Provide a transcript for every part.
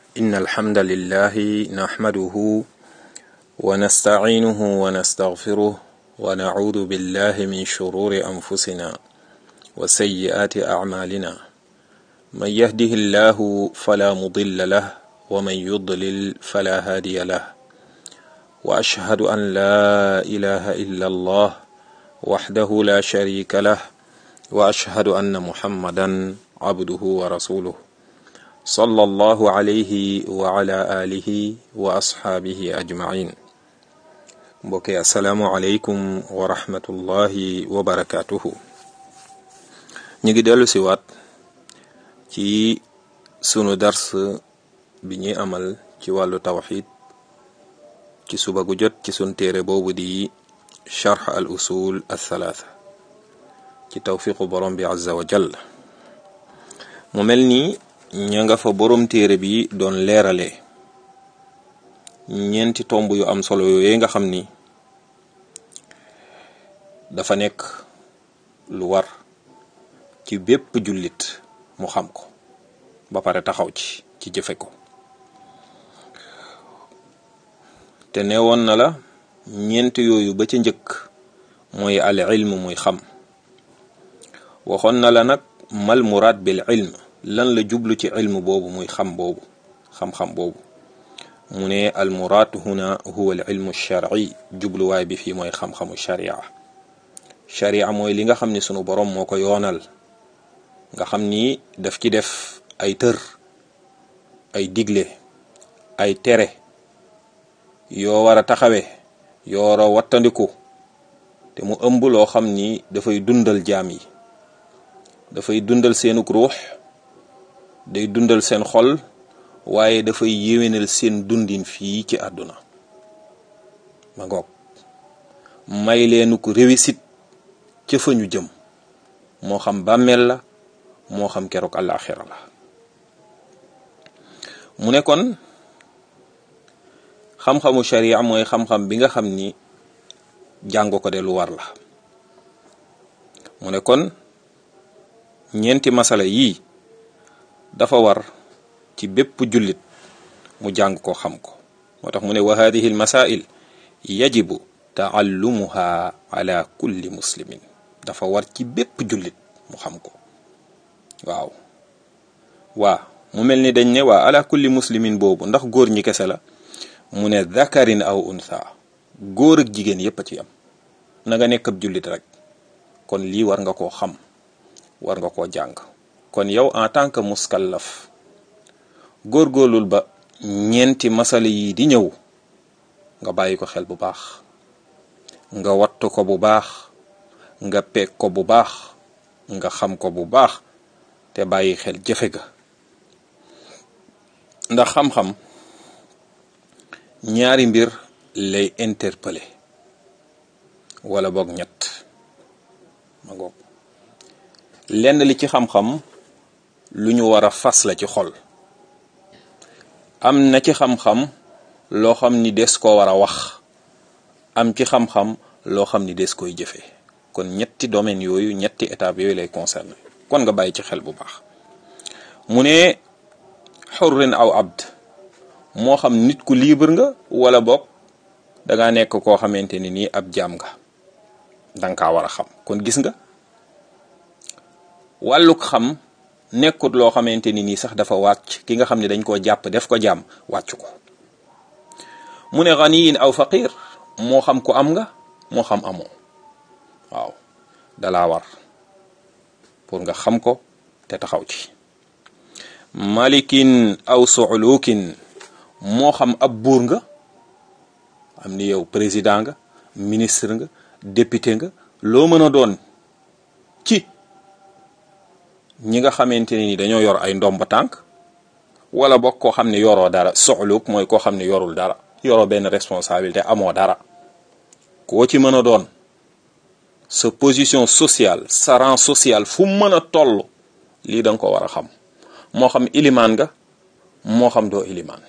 إن الحمد لله نحمده ونستعينه ونستغفره ونعوذ بالله من شرور أنفسنا وسيئات أعمالنا من يهده الله فلا مضل له ومن يضلل فلا هادي له وأشهد أن لا إله إلا الله وحده لا شريك له وأشهد أن محمدا عبده ورسوله صلى الله عليه وعلى آله وأصحابه أجمعين mbokki asalaamualeykum wa rahmatullahi wa barakaatuhu ñu ngi dellu si waat ci sunu dars bi ñuy amal ci wàllu tawxid ci suba gu jot ci sun téere boobu di charx al usul al thalaatha ci tawfiqu borom bi azza wa jall mu mel ni ña nga fa borom téere bi doon leerale ñeenti tomb yu am solo yooyu nga xam ni dafa nekk lu war ci bépp jullit mu xam ko ba pare taxaw ci ci jëfe ko te neewoon na la ñeent yooyu ba ca njëkk mooy al ilm muy xam waxoon na la nag mal muraad bil ilm lan la jublu ci ilm boobu muy xam boobu xam-xam boobu mu ne al muraad huna huwa al ilmu shar'i jubluwaay bi fii mooy xam-xamu sharia sharia mooy li nga xam ni sunu borom moo ko yoonal nga xam ni daf ci def ay tër ay digle ay tere yoo war a taxawe yoo war a wattandiku te mu ëmb loo xam ni dafay dundal jaam yi dafay dundal seenuk ruux day dundal seen xol waaye dafay yéwénal seen dundin fii ci àdduna ma ngoog may leenu ko réussite ca fa ñu jëm moo xam bàmmeel la moo xam keroog àllaaxira la mu ne kon xam-xamu sharia mooy xam-xam bi nga xam ni jàng ko de lu war la mu ne kon ñeenti masala yii dafa war ci bépp jullit mu jàng ko xam ko moo tax mu ne wa hadihi al masail yajibu taallumuha ala kulli muslimin dafa war ci bépp jullit mu xam ko waaw waa mu mel ni dañ ne waa ala kulli muslimin boobu ndax góor ñi kese la mu ne dhakarin aw untha góor ak jigéen yépp a ci am na nga nekk ab jullit rek kon lii war nga koo xam war nga koo jàng kon yow en tant que muskallaf góorgóorlul ba ñeenti masala yi di ñëw nga bàyyi ko xel bu baax nga wattu ko bu baax nga peeg ko bu baax nga xam ko bu baax te bàyyi xel jëfe ga ndax xam-xam ñaari mbir lay interpeller wala boog ñett ma ngoog lenn li ci xam-xam lu ñu war a fas la ci xol am na ci xam-xam loo xam ni des koo war a wax am ci xam-xam loo xam ni des koy jëfe kon ñetti domaines yooyu ñetti étapes yooyu lay concerné kon nga bàyyi ci xel bu baax mu ne xurrin aw abd moo xam nit ku libre nga wala boog dangaa nekk koo xamante ni nii ab jaam nga danga kaa war a xam kon gis nga wàlluk xam nekkut loo xamante ni nii sax dafa wàcc ki nga xam ne dañ koo jàpp def ko jaam wàcc ko mu ne ganiyin aw faqir moo xam ku am nga moo xam amoo waaw dalaa war pour nga xam ko te taxaw ci malikin aw suulukin moo xam ab buur nga am ni yow président nga ministre nga député nga loo mën a doon ci ñi nga xamante ne ni dañoo yor ay ndomba tànk wala bokk koo xam ne yoroo dara soxluk mooy koo xam ne yorul dara yoroo benn responsabilité amoo dara koo ci mën a doon sa position sociale sa rang social fu mën a toll lii da nga ko war a xam moo xam ilimaan nga moo xam doo ilimaan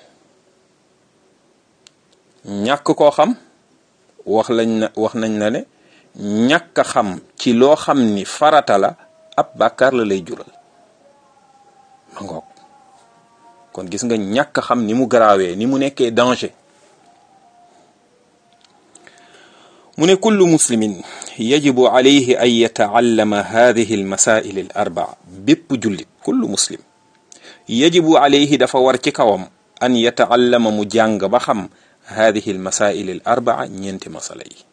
ñàkk koo xam wax lañ na wax nañ la ne ñàkk a xam ci loo xam ni farata la ab bàkkaar la lay jural ma ngoog kon gis nga ñàkk xam ni mu garaawee ni mu nekkee danger mu ne kullu muslimin yajibu alayhi an yataallama hadihi almasail al arbaa bépp jullit kullu muslim yajibu alayhi dafa war ci kawam an yataallama mu jàng ba xam hadihi almasail al arbaa ñeenti masala yi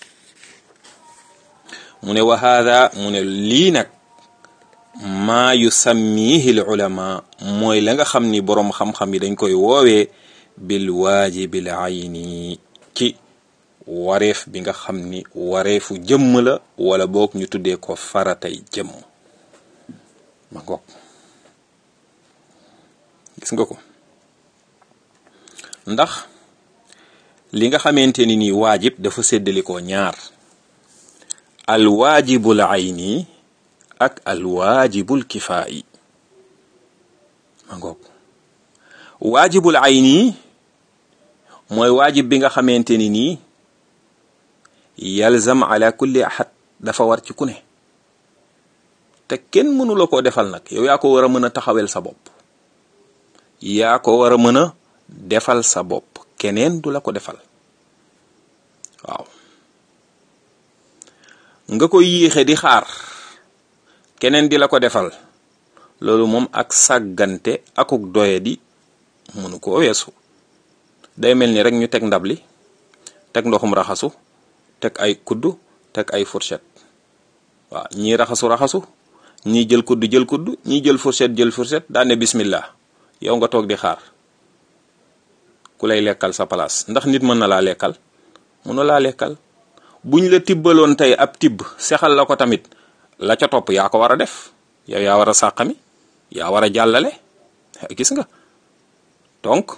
mu ne wa hada mu ne lii nag maa yusammihi al ulama mooy la nga xam ni boroom xam-xam yi dañ koy woowee bil waajibil ayni ci wareef bi nga xam ni wareefu jëmm la wala boog ñu tuddee ko faratay jëmm ma ngoog gis nga ko ndax li nga xamante ni nii waajib dafa séddalikoo ñaar al waajibul ayni ak al waajibul kifaayi ma ngoog waajibul ayni mooy waajib bi nga xamante ni nii yalzam ala kulli ahad dafa war ci ku ne te kenn mënu la koo defal nag yow yaa ko war a mën a taxawel sa bopp yaa ko war a mën a defal sa bopp keneen du la ko defal waaw nga koy yéexe di xaar keneen di la ko defal loolu moom ak sàggante akuk doye di mënu koo weesu day mel ni rek ñu teg ndab li teg ndoxum raxasu teg ay kudd teg ay fourchette waaw ñii raxasu raxasu ñii jël kudd jël kudd ñii jël fourchette jël fourchette daane bismillah yow nga toog di xaar ku lay lekkal sa place ndax nit mën na laa lekkal mën na laa lekkal buñ la tibbaloon tey ab tibb sexal la ko tamit la ca topp yaa ko war a def yow yaa war a sàqami yaa war a jàllale gis nga donc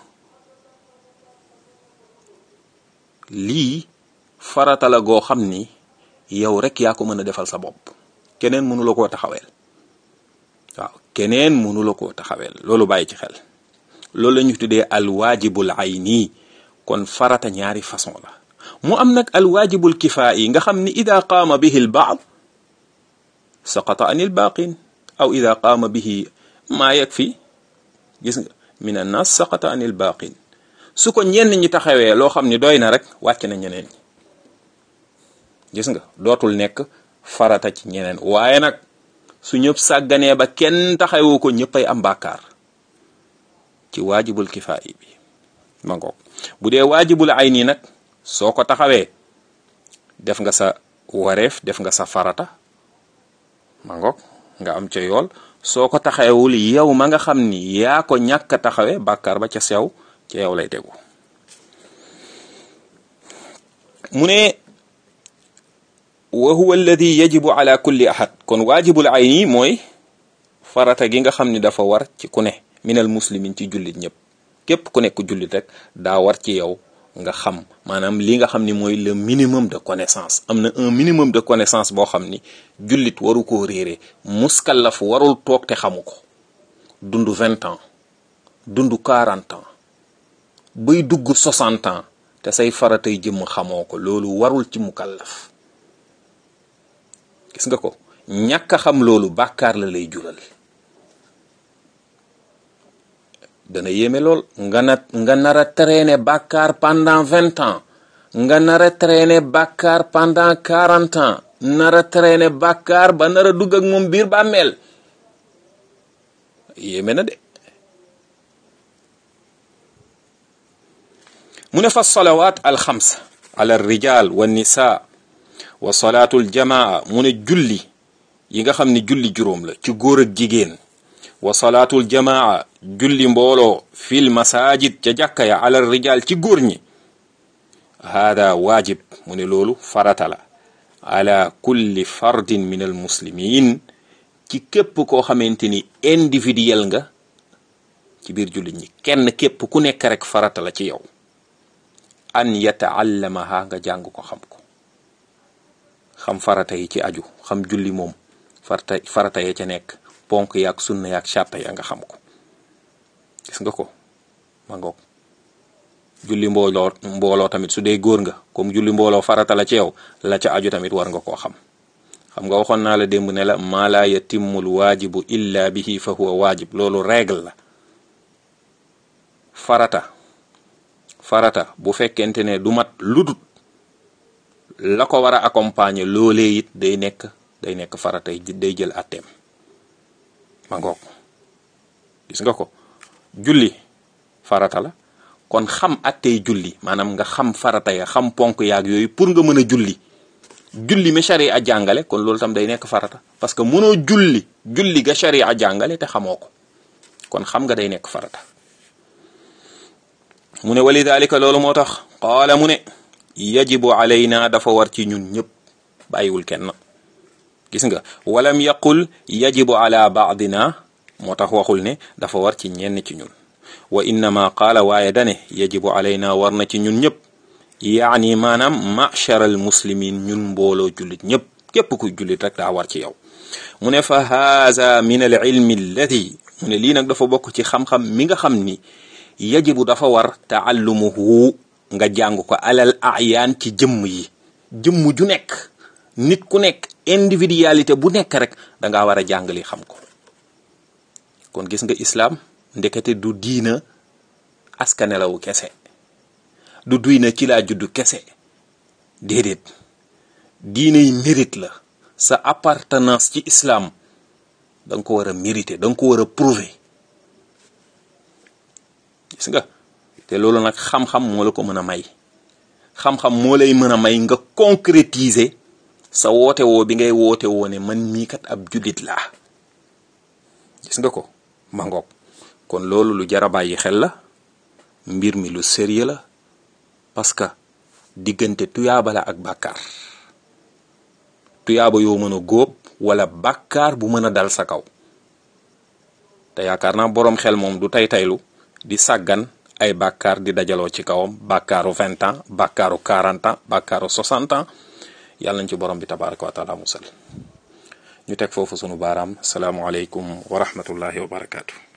lii farata la goo xam ni yow rek yaa ko mën a defal sa bopp keneen mënu la koo taxaweel waaw keneen mënu la koo taxaweel loolu bàyyi ci xel loolu la ñu tuddee alwaajibul ayni kon farata ñaari façon la mu am nag alwaajibul kifaayi nga xam ni ida qaama bihi al baad saqata anil baaqin aw ida qaama bihi maa yakfi gis nga min annaas saqata anil baaqin su ko ñenn ñi taxawee loo xam ni doy na rek wàcc na ñeneen ñi gis nga dootul nekk farata ci ñeneen waaye nag su ñëpp sàgganee ba kenn taxawu ko ñëppay am bàkkaar ci waajibul kifaayi bi ma ngoog bu dee waajibul ayni nag soo ko taxawee def nga sa wareef def nga sa farata ma ngoog nga am ca yool soo ko taxawewul yow ma nga xam ni yaa ko ñàkk a taxawee bàkkaar ba ca sew ca yow lay tegu mu ne wa huwa alladi yajibu ala kulli ahad kon waajibul ayni mooy farata gi nga xam ni dafa war ci ku ne minal muslimin ci jullit ñëpp képp ku nekk jullit rek daa war ci yow nga xam maanaam li nga xam ni mooy le minimum de connaissance am na un minimum de connaissance boo xam ni jullit waru koo réere muskallaf warul toog te xamu ko dund vingt ans dund quarante ans bay dugg soixante ans te say faratay jëmm xamoo ko loolu warul ci mukallaf gis nga ko ñàkk a xam loolu bàkkaar la lay jural dana yéeme lool nga na nga nar a traîner bàkkaar pendant vingt ans nga nar a traîner bàkkaar pendant quarante ans nar a traîner bàkkaar ba nar a dugg ak moom biir bàmmeel yéeme na de mu ne fa salawaat alxams ala rijal wa nisa wa salaatul jamaa mu ne julli yi nga xam ne julli juróom la ci góor ak jigéen wa salaatul jamaa julli mbooloo fil masajid ca jàkka ya ala rijal ci góor ñi hada waajib mu ne loolu farata la ala kulli fardin min al muslimin ci képp koo xamante ni individuel nga ci biir jullit ñi kenn képp ku nekk rek farata la ci yow an yataallamaha nga jàng ko xam ko xam farata yi ci aju xam julli moom farata farata ya ca nekk ponk yaak sunna yaak sàtta ya nga xam ko gis nga ko ma ngoog julli mbooloo mbooloo tamit su dee góor nga comme julli mbooloo farata la ci yow la ca aju tamit war nga koo xam xam nga waxoon naa la démb ne la maa laa yatimmul waajibu illa bihi fa huwa waajib loolu règle la farata farata bu fekkente ne du mat ludut la ko war a accompagner loolee it day nekk day nekk farata day jël atteem ma ngoog gis nga ko julli farata la kon xam attey julli maanaam nga xam farata ya xam ponk yaag yooyu pour nga mën a julli julli mi sharia jàngale kon loolu tam day nekk farata parce que mënoo julli julli ga sharia jàngale te xamoo ko kon xam nga day nekk farata mu ne walidalika loolu moo tax qaala mu ne yajibu alayna dafa war ci ñun ñëpp bàyyiwul kenn gis nga walam yaqul yajibu ala baadina moo tax waxul ne dafa war ci ñenn ci ñun wa innama qaala waaye dane yajibu alayna war na ci ñun ñëpp yaani maanaam macharal muslimin ñun mbooloo jullit ñëpp képp ku jullit rek daa war ci yow mu ne fa haza min al ilmi alladi mu ne lii nag dafa bokk ci xam-xam mi nga xam ni yajibu dafa war taallumuhu nga jàng ko alal ayaan ci jëmm yi jëmm ju nekk nit ku nekk individualité bu nekk rek da ngaa war a jàng li xam ko kon gis nga islaam ndekete du diina askanelawu kese du diina ci laa juddu kese déedéet diina yi mérite la sa appartenance ci islam da nga ko war a mériter da nga ko war a prouver gis nga te loolu nag xam-xam moo la ko mën a may xam-xam moo lay mën a may nga concrétiser sa woote woo bi ngay woote woo ne man mii kat ab jullit laa gis nga ko ma ngoog kon loolu lu jar a bàyyi xel la mbir mi lu sérieux la parce que diggante tuyaaba la ak bàkkaar tuyaaba yoo mën a góob wala bàkkaar bu mën a dal sa kaw te yaakaar naa boroom xel moom du tay taylu di sàggan ay bàkkaar di dajaloo ci kawam bàkkaaru vingt ans bàkkaaru quarante ans bàkkaaru soixante ans yàlla nañ ci borom bi tabaraka wa taala musal ñu teg foofu sunu baaraam salaamualeykum wa rahmatullahi wa barakaatu.